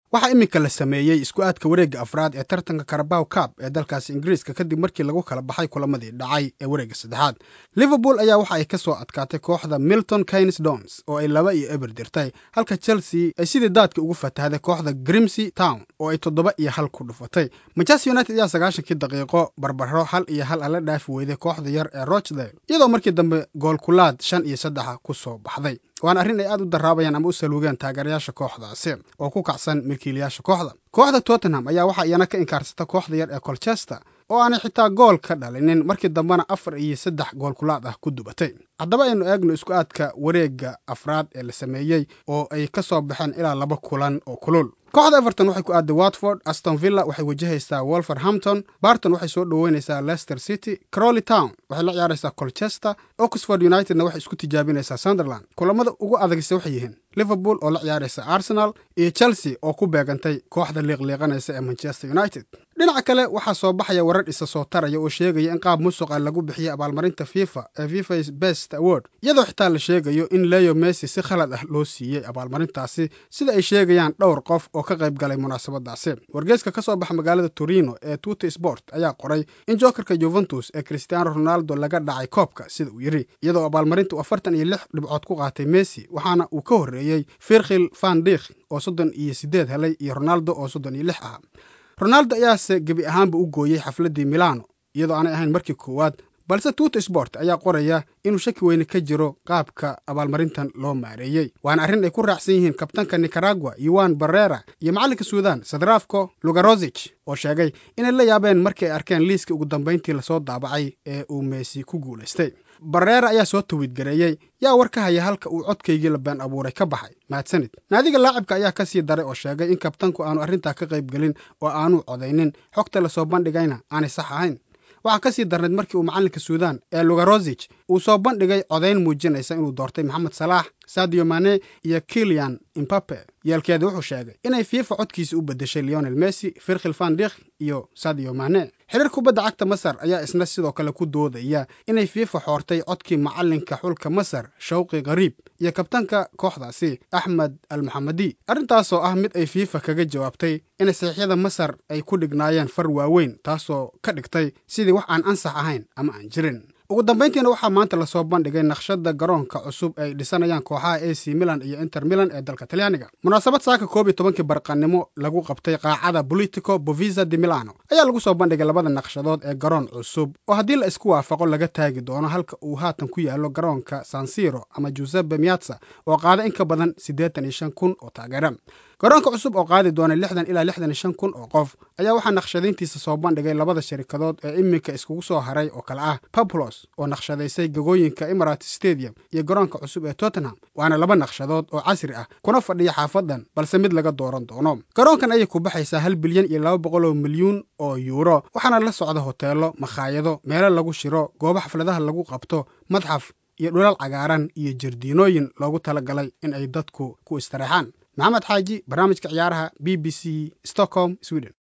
waxaa iminka la sameeyey isku aadka wareegga afraad ee tartanka karabaw cab ee dalkaasi ingiriiska kadib markii lagu kala baxay kulamadii dhacay ee wareegga saddexaad liverpool ayaa waxa ay ka soo adkaatay kooxda milton keynes dons oo ay laba iyo eber dirtay halka chelsea ay sidii daadka ugu fatahday kooxda grimsey town oo ay toddoba iyo hal ku dhufatay manchester united ayaa sagaashankii daqiiqo barbaro hal iyo hal ala dhaafi weyday kooxda yar ee rochdale iyadoo markii dambe goolkulaad shan iyo saddexa ku soo baxday waana arrin ay aad u daraabayaan ama u saluugeen taageerayaasha kooxdaasi oo ku kacsan milkiilayaasha kooxda kooxda tottenham ayaa waxaa iyana ka inkaarsata kooxda yar ee colchester oo aanay xitaa gool ka dhalinin markii dambena afar iyo saddex goolkulaad ah ku dubatay haddaba aynu eegno isku aadka wareegga afraad ee la sameeyey oo ay ka soo baxeen ilaa laba kulan oo kulul kooxda everton waxay ku aaday watford aston villa waxay wajahaysaa wolverhampton barton waxay soo dhoweynaysaa leicester city crowley town waxay la ciyaaraysaa colchester oxford unitedna waxay isku tijaabinaysaa sunderland kulamada ugu adagse waxay yihiin liverpool oo la ciyaaraysa arsenal iyo chelsea oo ku beegantay kooxda liiqliiqanaysa ee manchester united dhinaca kale waxaa soo baxaya warar isa soo taraya oo sheegaya in qaab musuqa lagu bixiyay abaalmarinta fifa ee fifas best award iyadoo xitaa la sheegayo in leo messi si khalad ah loo siiyey abaalmarintaasi sida ay sheegayaan dhowr qof oo ka qayb galay munaasabadaasi wargeeska ka soo baxa magaalada torino ee tuta sport ayaa qoray in jokerka juventus ee cristiano ronaldo laga dhacay koobka sida uu yidhi iyadoo abaalmarinta uu afartan iyo lix dhibcood ku qaatay messi waxaana uu ka horreeyey firkhil van dikh oo soddon iyo siddeed helay iyo ronaldo oo soddon iyo lix ah ronaldo ayaase gebi ahaanba u gooyey xafladdii milano iyadoo aanay ahayn markii koowaad balse tuta sport ayaa qoraya inuu shaki weyne ka jiro qaabka abaalmarintan loo maareeyey waana arrin ay ku raacsan yihiin kabtanka nicaragua yuan barrera iyo macallinka suudan sadrafko lugarozich oo sheegay inay la yaabeen markii ay arkeen liiska ugu dambayntii lasoo daabacay ee uu meesi ku guulaystay barrera ayaa soo tawiidgareeyey yaa war ka haya halka uu codkaygii la been abuuray ka baxay mahadsanid naadiga laacibka ayaa ka sii daray oo sheegay in kabtanku aanu arrintaa ka qayb gelin oo aanu codaynin xogta lasoo bandhigayna aanay sax ahayn waxaa ka sii darnayd markii uu macallinka suudan ee lugarozich uu soo bandhigay codayn muujinaysa inuu doortay maxamed salaax sadio mane iyo kilian imbape yeelkeeda wuxuu sheegay inay fiifa codkiisa u beddeshay leonel messi firkhil van dikh iyo sadio mane xiriir kubadda cagta masar ayaa isna sidoo kale ku doodaya inay fiifa xoortay codkii macallinka xulka masar shawqi khariib iyo kabtanka kooxdaasi axmed al maxamadi arrintaasoo ah mid ay fiifa kaga jawaabtay in saxiixyada masar ay ku dhignaayeen far waaweyn taasoo ka dhigtay sidii wax aan ansax ahayn ama aan jirin ugu dambayntiina waxaa maanta lasoo bandhigay naqshada garoonka cusub ay dhisanayaan kooxaha a c milan iyo inter milan ee dalka talyaaniga munaasabad saaka koob iyo tobankii barqanimo lagu qabtay qaacada politico bovisa de milano ayaa lagu soo bandhigay labada naqshadood ee garoon cusub oo haddii la isku waafaqo laga taagi doono halka uu haatan ku yaalo garoonka sansiro ama giuseppe miatsa oo qaada in ka badan siddeetan iyo shan kun oo taageera garoonka cusub oo qaadi doona lixdan ilaa lixdan iyo shan kun oo qof ayaa waxaa naqshadayntiisa soo bandhigay labada sharikadood ee iminka iskugu soo haray oo kale ah bablos oo naqshadaysay gegooyinka emirat stadium iyo garoonka cusub ee tottenham waana laba naqshadood oo casri ah kuna fadhiya xaafadan balse mid laga dooran doono garoonkan ayay ku baxaysaa hal bilyan iyo laba boqol oo milyuun oo yuuro waxaana la socda hoteelo makhaayado meelo lagu shiro goobo xafladaha lagu qabto madxaf iyo dhulal cagaaran iyo jardiinooyin loogu talagalay in ay dadku ku istiraexaan maxamed xaaji barnaamijka ciyaaraha b b c stockholm sweden